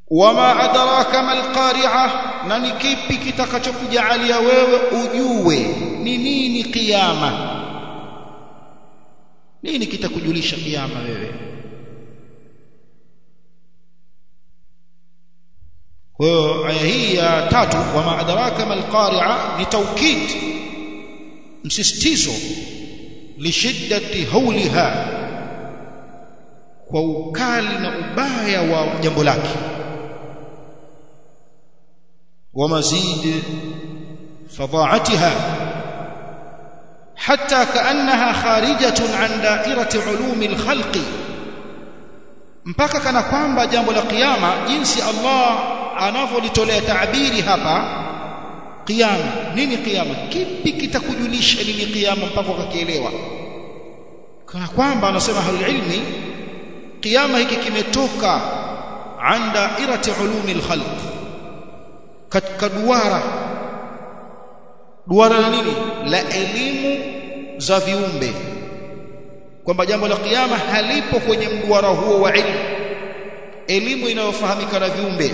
wama adraka mal qari'a na ni kipi kitakachokujalia wewe ujue ni nini kiyama nini kitakujulisha kiyama wewe kwa hiyo aya hii ya tatu wama adraka mal qari'a ni taukid msisitizo lishiddati hauliha kwa ukali na ubaya wa jambo lake ومزيد فظاعتها حتى كأنها خارجة عن دائرة علوم الخلق mpaka kana kwamba jambo la kiyama jinsi Allah anavyolitolea taabiri hapa kiyama nini kiyama kipi kitakujulisha nini kiyama mpaka ukakielewa kana kwamba anasema halilmi kiyama hiki kimetoka an dairati ulumi alkhalq katika duara duara la nini la elimu za viumbe kwamba jambo la kiyama halipo kwenye mduara huo wa ilmu elimu inayofahamika na viumbe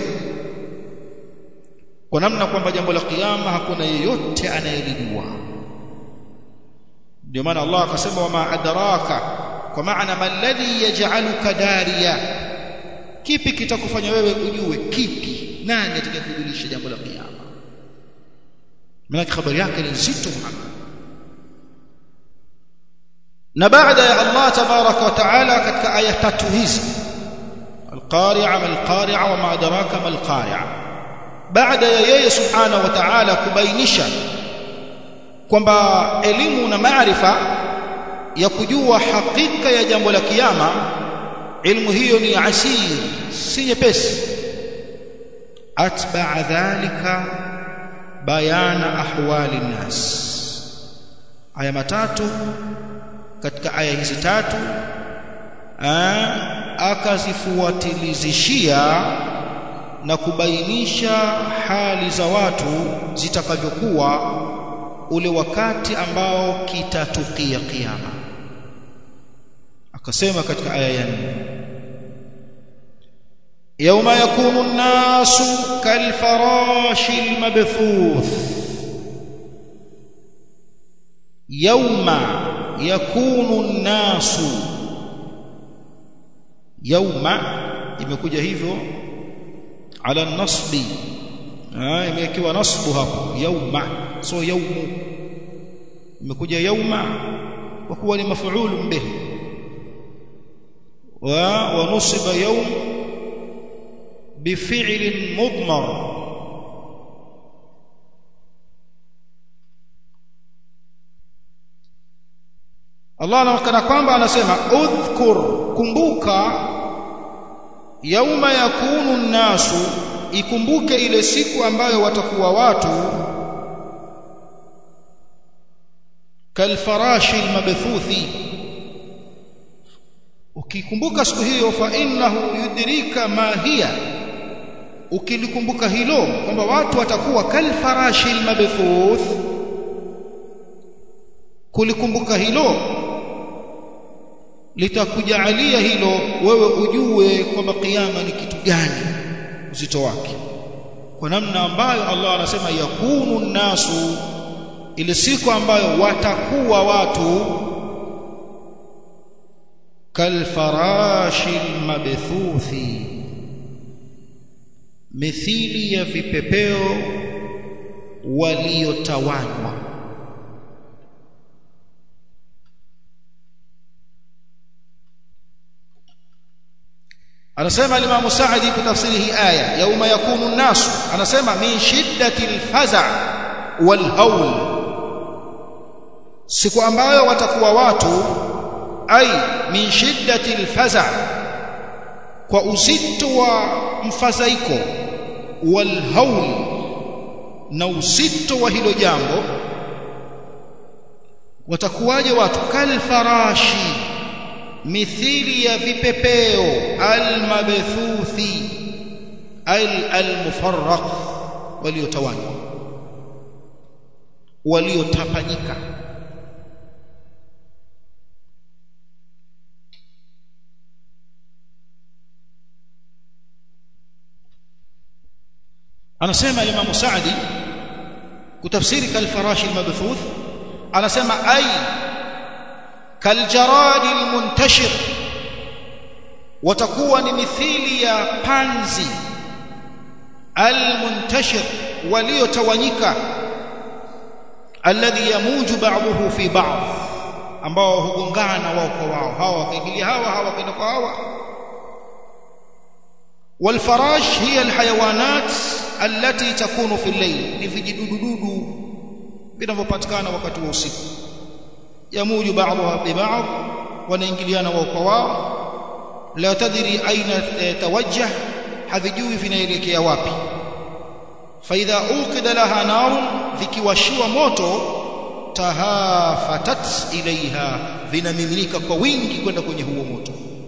kwa namna kwamba jambo la kiyama hakuna yeyote anayelijua ndio maana Allah akasema wama adraka kwa maana malladhi yaj'aluka dariya kipi kitakufanya wewe ujue kipi nani atakayekujulisha jambo la kiyama maana habari yake ni nzito Muhammad na baada ya Allah tabaraka wa taala katika aya tatu hizi alqari'a malqari'a wa ma adraka malqari'a baada ya yeye subhanahu wa ta'ala kubainisha kwamba elimu na maarifa ya kujua hakika ya jambo la kiyama ilmu hiyo ni asir si nyepesi atba'a dhalika bayana ahwali nnas aya matatu katika aya hizi tatu akazifuatilizishia na kubainisha hali za watu zitakavyokuwa ule wakati ambao kitatukia kiyama akasema katika aya ya 4 يوم يكون الناس كالفراش المبثوث يوم يكون الناس يوم imekuja hivyo ala nasbi ah imekiwa nasbu hapo yauma so yaumu imekuja yauma kwa kuwa ni mafuulu bih wa wa nusiba yaum بفعل مضمر Allah anaonekana kwamba anasema udhkur kumbuka yauma yakunu nnasu ikumbuke ile siku ambayo watakuwa watu kalfarashi almabthuthi ukikumbuka siku hiyo fa innahu yudrika ma hiya ukilikumbuka hilo kwamba watu watakuwa kalfarashi almabthuth kulikumbuka hilo litakujalia hilo wewe ujue kwamba kiyama ni kitu gani uzito wake kwa namna ambayo Allah anasema yakunu nasu ile siku ambayo watakuwa watu kalfarashi almabthuthi mithili ya vipepeo waliotawanywa anasema Imam Saadi kutafsiri hii aya yauma yakunu nasu anasema min shiddati alfaza walhaul siku ambayo watakuwa watu ai min shiddati alfaza kwa uzito wa mfadhaiko walhaul na uzito wa hilo jambo watakuwaje watu kalfarashi mithili ya vipepeo almabthuthi al almufarraq waliotawanywa waliotapanyika anasema Imam Saadi kutafsiri kalfarashi almabthuth anasema ay kaljaradi almuntashir watakuwa ni mithili ya panzi almuntashir waliotawanyika alladhi yamuju ba'dahu fi ba'd ambao hugongana wao kwa wao hawa wakaingilia hawa hawa wakaenda kwa hawa والفراش هي الحيوانات التي تكون في الليل ni vijidudududu vinavyopatikana wakati wa usiku yamuju ba'dha bi ba'd wanaingiliana wao kwa wao la tadri aina tawajjah havijui vinaelekea wapi faidha uqida laha narun vikiwashiwa moto tahafatat ilaiha vinamiminika kwa wingi kwenda kwenye huo moto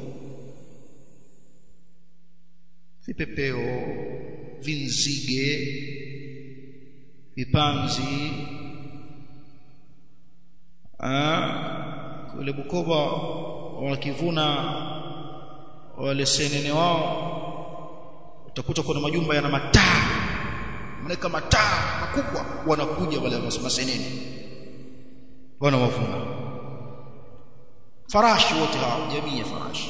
vipepeo vinzige vipanzi kule Bukoba wakivuna wale senene wao utakuta kuna majumba yana mataa mnaweka mataa makubwa wanakuja wale masenene wanawavuna farashi wote hao jamii ya farashi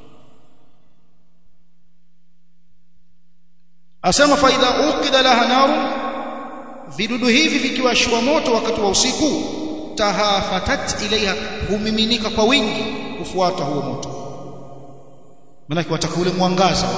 asema faida uqida laha naru vidudu hivi vikiwashwa moto wakati wa usiku tahafatat ilaiha humiminika kwa wingi kufuata huo moto maana wataka ule mwangaza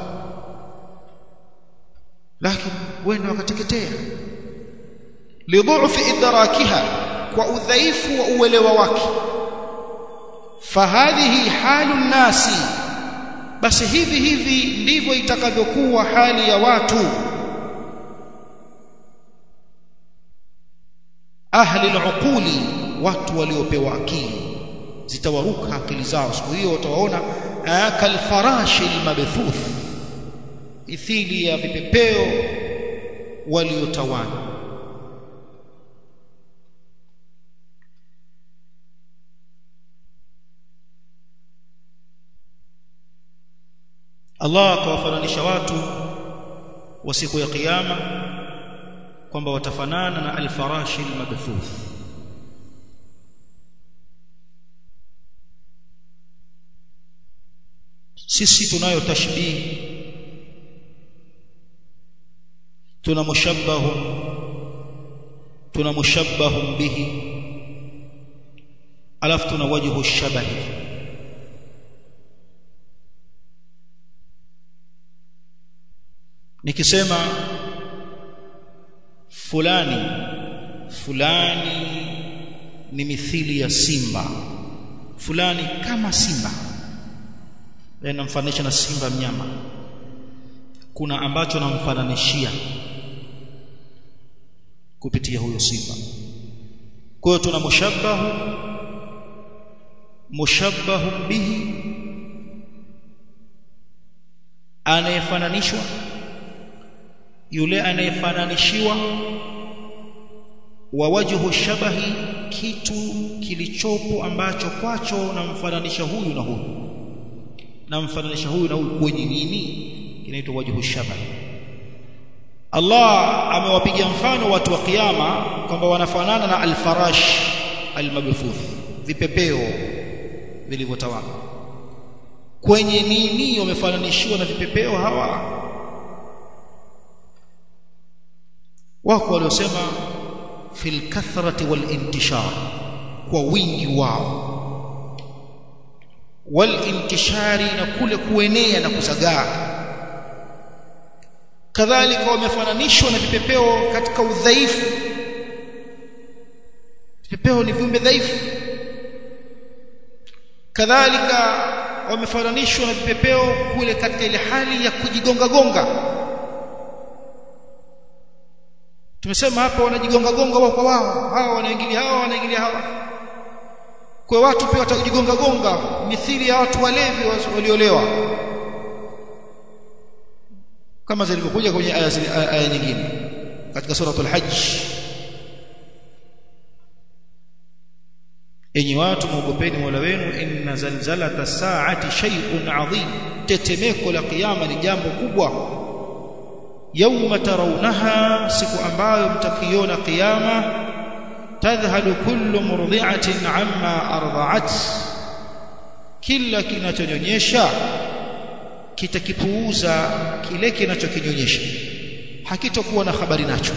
lakini wenda wakateketea lidhu'fi idrakiha kwa udhaifu wa uelewa wake fahadhihi halu nasi basi hivi hivi ndivyo itakavyokuwa hali ya watu ahli al-uquli watu waliopewa akili zitawaruka akili zao siku hiyo utawaona kalfarashi al-mabthuth mithili ya vipepeo waliotawanya Allah akawafananisha watu wa siku ya kiyama kwamba watafanana na alfarashi almabthuth sisi tunayo tashbih tuna mushabbahun tuna mushabbahun bihi alafu tuna wajhu shabahi nikisema fulani fulani ni mithili ya simba fulani kama simba namfananisha na simba mnyama kuna ambacho namfananishia kupitia huyo simba kwa hiyo tuna mushabbahu mushabbahu bihi anayefananishwa yule anayefananishiwa wa wajhu shabahi kitu kilichopo ambacho kwacho namfananisha huyu na huyu namfananisha huyu na huyu kwenye nini inaitwa wajhu shabahi Allah amewapiga mfano watu wa kiyama kwamba wanafanana na alfarash almabthuth vipepeo vilivyotawala kwenye nini wamefananishiwa na vipepeo hawa wako waliosema fil kathrati wal intishar kwa wingi wao wal intishari na kule kuenea na kusagaa kadhalika wamefananishwa na vipepeo katika udhaifu vipepeo ni viumbe dhaifu kadhalika wamefananishwa na vipepeo kule katika ile hali ya kujigonga gonga tumesema hapa wanajigonga gonga wao kwa wao hawa wanaingilia hawa wanaingilia hawa kwa watu pia watajigonga gonga mithili ya watu walevi waliolewa kama zilivyokuja kwenye aya aya nyingine katika suratul hajj enyi watu muogopeni Mola wenu inna zalzalata saati shay'un adhim tetemeko la kiyama ni jambo kubwa yawma tarawnaha siku ambayo mtakiona kiyama tadhhalu kullu murdi'atin amma arda'at kila kinachonyonyesha kitakipuuza kile kinachokinyonyesha hakitakuwa na habari nacho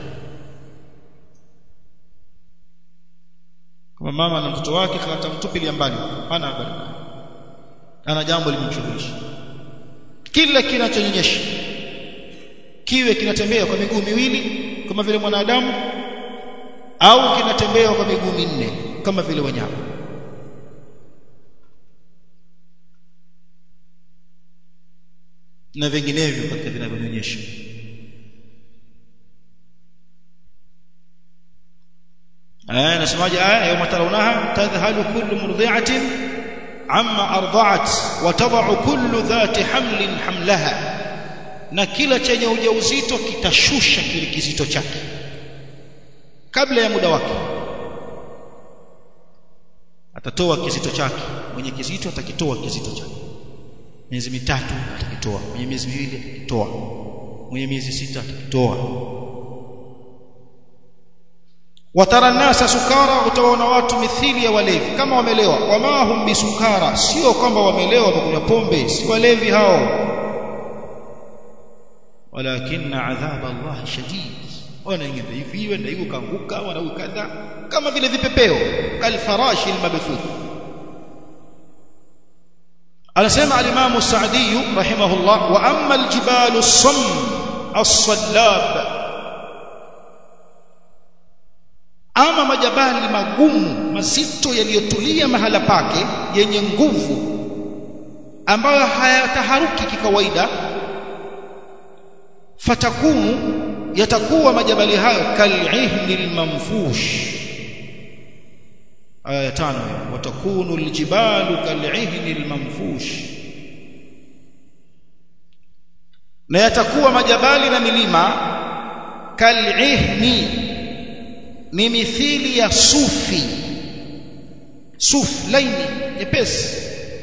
kama mama na mtoto wake atamtupilia mbali hana habari ana jambo limemshughulisha kila kinachonyonyesha kiwe kinatembea kwa miguu miwili kama vile mwanadamu au kinatembea kwa miguu minne kama vile wanyama na vinginevyo katika vinavyonyonyesha aya nasemaje aya yawma tarawnaha tadhhalu kullu murdi'atin amma arda'at wa tad'u kullu dhati hamlin hamlaha na kila chenye ujauzito kitashusha kile kizito chake kabla ya muda wake atatoa kizito chake mwenye kizito atakitoa kizito chake miezi mitatu atakitoa mwenye miezi miwili atakitoa mwenye miezi sita atakitoa watara nasa sukara utawaona watu mithili ya walevi kama wamelewa wama hum bisukara sio kwamba wamelewa wamekunywa pombe si walevi hao walakin adhab Allah shadid wanaingia hivi wenda hiyo kaanguka wana kadha kama vile vipepeo kalfarashi almabthuth anasema al-Imam Sa'di rahimahullah wa amma al-jibalu as-samm as-sallab ama majabali magumu mazito yaliyotulia mahala pake yenye nguvu ambayo hayataharuki kikawaida fatakunu yatakuwa majabali hayo kal'ihni al-manfush aya tano watakunu aljibalu kal'ihni al-manfush na yatakuwa majabali na milima kal'ihni ni mithili ya sufi suf laini nyepesi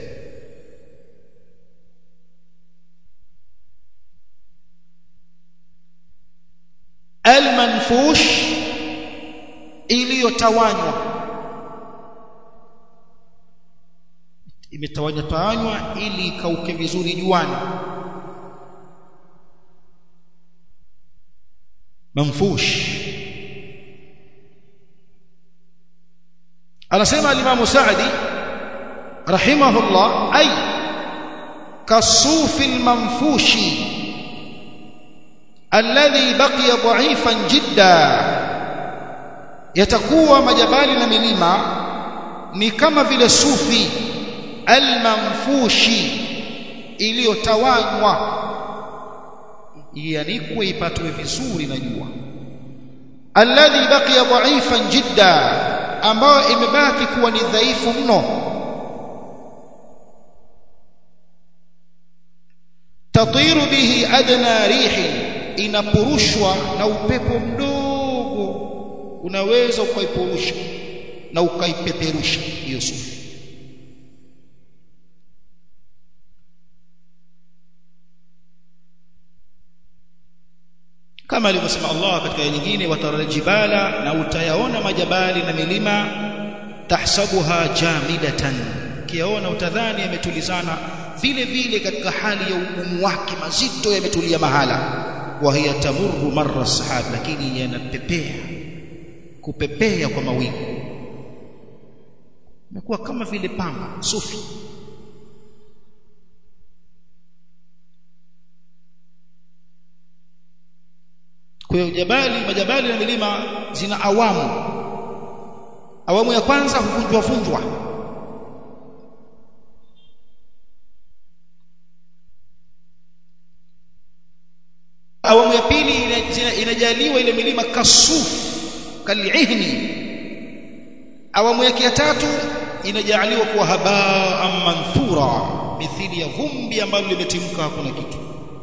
almanfush iliyotawanywa imetawanywa tawanywa ili ikauke vizuri juani manfush anasema al-Imam Sa'di rahimahullah ay kasufi al-manfushi alladhi baqiya dha'ifan jidda yatakuwa majabali na milima ni kama vile sufi almanfushi iliyotawanywa ianikwe ipatwe vizuri na jua alladhi baqiya dha'ifan jidda ambayo imebaki kuwa ni dhaifu mno tatiru bihi adna rihi inapurushwa na upepo mdogo unaweza ukaipurusha na ukaipeperusha hiyo sufi kama alivyosema Allah katika aya nyingine watarajibala na utayaona majabali na milima tahsabuha jamidatan kiaona utadhani yametulizana vile vile katika hali ya ugumu wake mazito yametulia mahala wa hiya tamurru marra sahab lakini yanapepea kupepea kwa mawingu imekuwa kama vile pamba sufi kwa hiyo jabali majabali na milima zina awamu awamu ya kwanza huvunjwa vunjwa awamu ya pili inajaliwa ile milima kasuf kalihni awamu yake ya tatu inajaliwa kuwa habaa manthura mithili ya vumbi ambalo limetimka hakuna kitu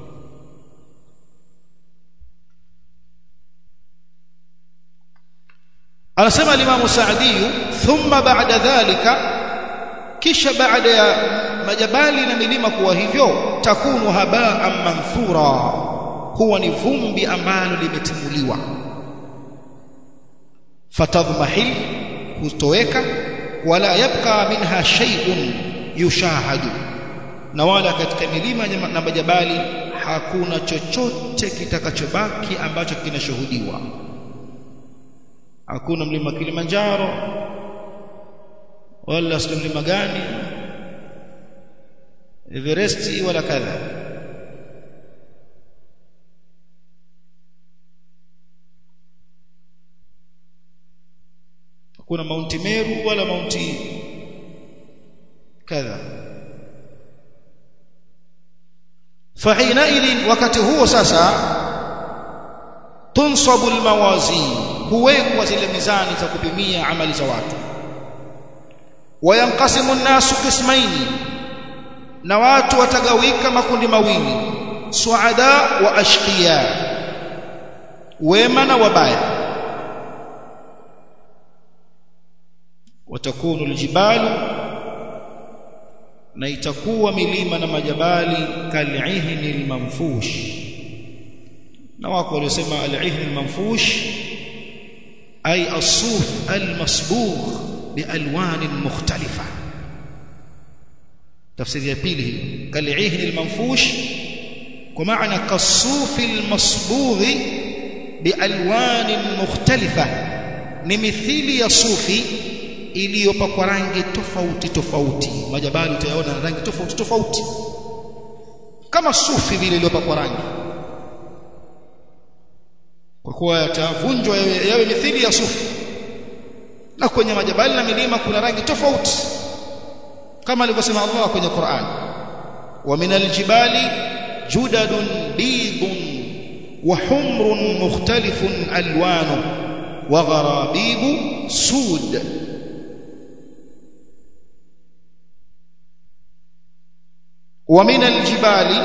anasema al-Imam Sa'di thumma ba'da dhalika kisha baada ya majabali na milima kuwa hivyo takunu haba'an manthura kuwa ni vumbi ambalo limetimuliwa fatadhmahil hutoweka wala yabqa minha shay'un yushahadu na wala katika milima na majabali hakuna chochote kitakachobaki ambacho kinashuhudiwa hakuna mlima Kilimanjaro wala sio mlima gani Everest wala kadha hakuna Mount Meru wala Mount kadha فحينئذ wakati huo sasa tunsabu almawazin huwekwa zile mizani za kupimia amali za watu wayanqasimu an-nasu qismaini na watu watagawika makundi mawili suada wa ashqiya wema na wabaya watakunu aljibalu na itakuwa milima na majabali kal'ihni almanfush na wako waliosema al-ihni almanfush ay as-suf al-masbugh bialwan mukhtalifa tafsiri ya pili kal'ihni almanfush kwa maana kas-suf al-masbugh bialwan mukhtalifa ni mithili ya sufi iliyopakwa rangi tofauti tofauti majabali utayaona rangi tofauti tofauti kama sufi vile iliyopakwa rangi kwa kuwa yatavunjwa yawe, yawe mithili ya sufi na kwenye majabali na milima kuna rangi tofauti kama alivyosema Allah kwenye Qur'an wa minal jibali judadun bidun wa humrun mukhtalifun alwanu wa gharabibu sud ومن الجبال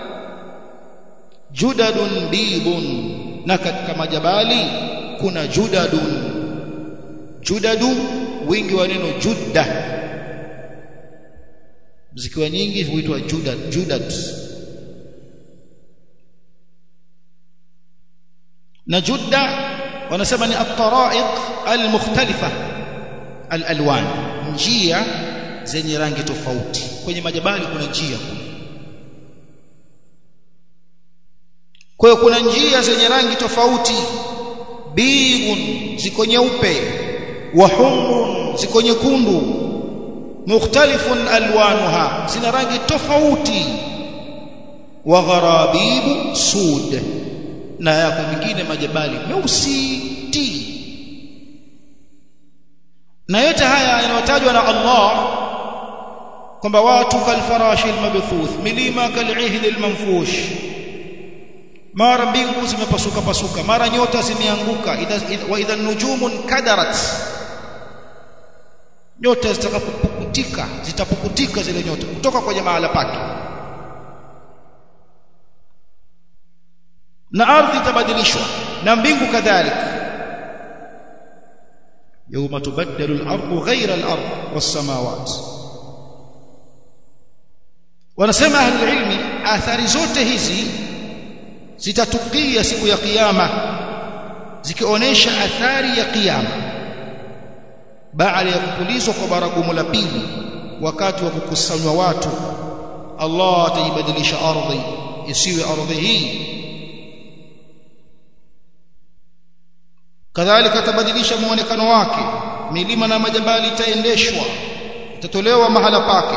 جدد بيض na katika majabali kuna judadun judadu wingi wa neno judda zikiwa nyingi huitwa judad judad na judda wanasema ni at-tara'iq al-mukhtalifa al-alwan njia zenye rangi tofauti kwenye majabali kuna njia kwa hiyo kuna njia zenye rangi tofauti biun ziko nyeupe wa humrun ziko nyekundu mukhtalifun alwanuha zina rangi tofauti wa gharabibu sud na yako mingine majabali meusi ti na yote haya yanayotajwa na Allah kwamba watu kalfarashi almabthuth milima kalihli almanfush mara mbingu zimepasuka pasuka mara nyota zimeanguka wa idha nujumun kadarat nyota zitakapopukutika zitapukutika zile nyota kutoka kwenye mahala pake na ardhi itabadilishwa na mbingu kadhalika يوم تبدل الأرض غير الأرض والسماوات wanasema ahli ilmi athari zote hizi zitatukia siku ya kiyama zikionyesha athari ya kiyama baada ya kupulizwa kwa baragumu la pili wakati wa kukusanywa watu Allah ataibadilisha ardhi isiwe ardhi hii kadhalika atabadilisha muonekano wake milima na majabali itaendeshwa itatolewa mahala pake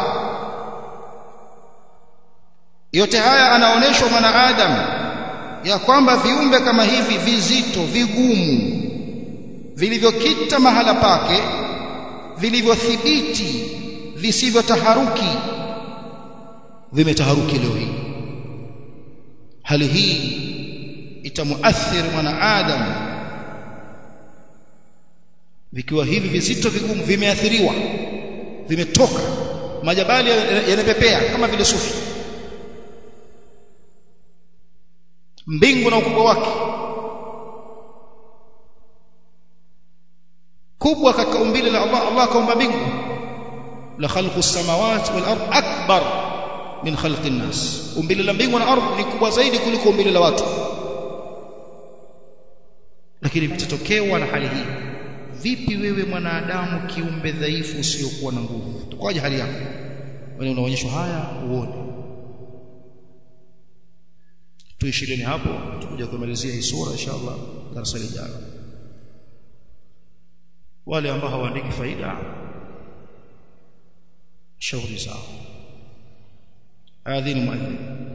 yote haya anaoneshwa mwanadamu ya kwamba viumbe kama hivi vizito vigumu vilivyokita mahala pake vilivyothibiti visivyotaharuki vimetaharuki leo hii hali hii itamuathiri mwanadamu vikiwa hivi vizito vigumu vimeathiriwa vimetoka majabali yanapepea kama vile sufi mbingu na ukubwa wake kubwa katika umbile la Allah Allah kaumba mbingu la khalqu as-samawati wal ard akbar min khalqi an-nas umbile la mbingu na ardhi ni kubwa zaidi kuliko umbile la watu lakini vitatokewa na hali hii vipi wewe mwanadamu kiumbe dhaifu usiokuwa na nguvu utakuwaje hali yako wewe unaonyeshwa haya uone tuishileni hapo tutakuja kumalizia hii sura inshallah darasa lijalo wale ambao hawaandiki faida shauri zao adhini muadhin